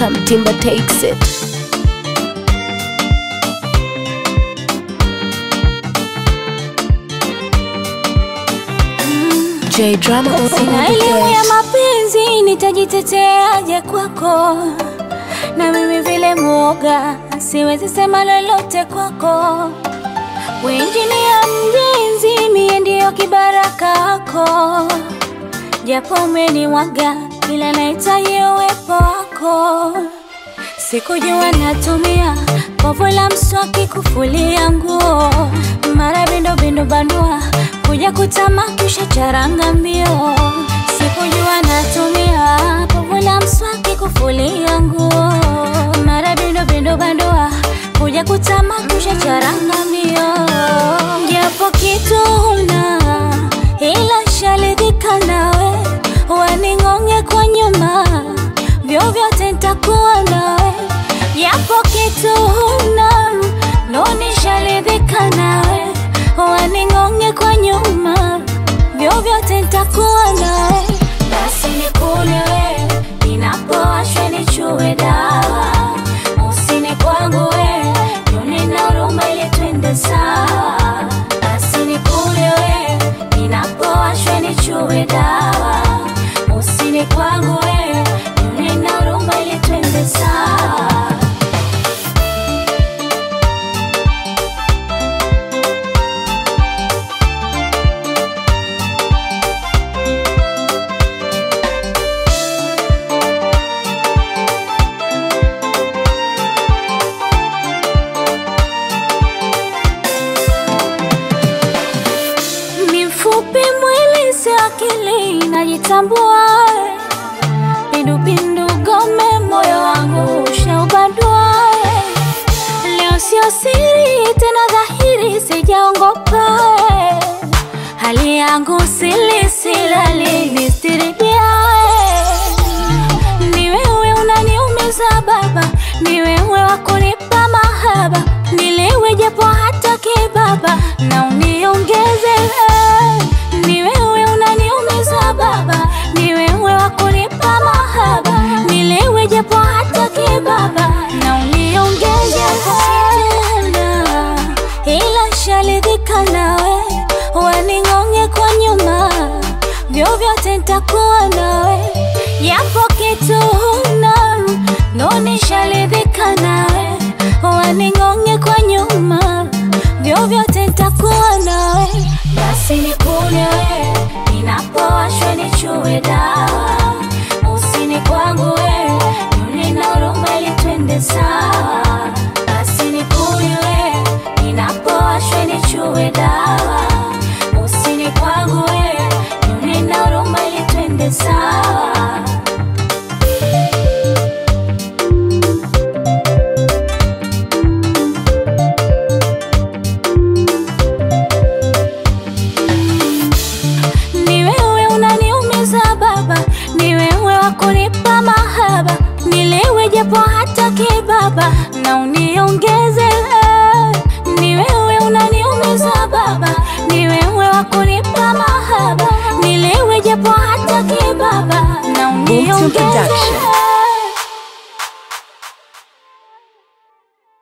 anytime Timber takes it. J drama on Sina the elimu ya best. mapenzi, nitajiteteaje kwako? Na mimi vile mwoga, siwezi sema lolote kwako. Wenjinia mjenzi, mie ndiyo kibaraka wako, japo umenimwaga, ila nahitaji uwepo wako. Sikujua natumia povu la mswaki kufulia nguo, mara bindo bindo bandua kuja kutamakisha charanga mbio. Sikujua natumia povu la mswaki kufulia nguo, mara bindo bindo bandua kuja kutamakisha charanga mbio. Japo kitu huna ila sharidhika nawe, waning'onge kwa nyuma vyovyote nitakuwa nawe, yapo kitu huna, ndo nisharidhika nawe, waning'onge kwa nyuma, vyovyote nitakuwa nawe, basi nikune we, ninapowashwe nichue dawa, usini kwangu we, juni na huruma ili twende sawa, basi nikune we, ninapowashwe nichue dawa, usini kwangu we, juni na huruma ili twende sawa. Ni mfupi mwili si akili, najitambua pindupindu gome, moyo wangu ushaubadua. Leo sio siri tena, dhahiri sijaongopa, hali yangu sili silali nistiribia. Ni wewe unaniumiza baba, ni wewe wa kunipa mahaba, nilewe japo hata kibaba na uniongeze. Ni wewe unaniumiza baba, ni wewe wa kunipa mahaba, nilewe japo hata kibaba na uniongeze. Tena, ila sharidhika nawe, waning'onge kwa nyuma, vyovyote nitakuwa nawe, yapo kitu huna, ndo nisharidhika nawe, waning'onge kwa nyuma, vyovyote nitakuwa nawe, basi nikune we, ninapowashwa nichue dawa, usini kwangu we, juni na huruma ili twende sawa, basi nikune we, ninapowashwa nichue dawa, usini kwangu we, juni na huruma ili twende sawa. Ni wewe unaniumiza baba, ni wewe wa kunipa mahaba, nilewe japo hata kibaba na uniongeze. Ni wewe unaniumiza baba, ni wewe wa kunipa mahaba, nilewe japo hata kibaba na Boom to uniongeze. production.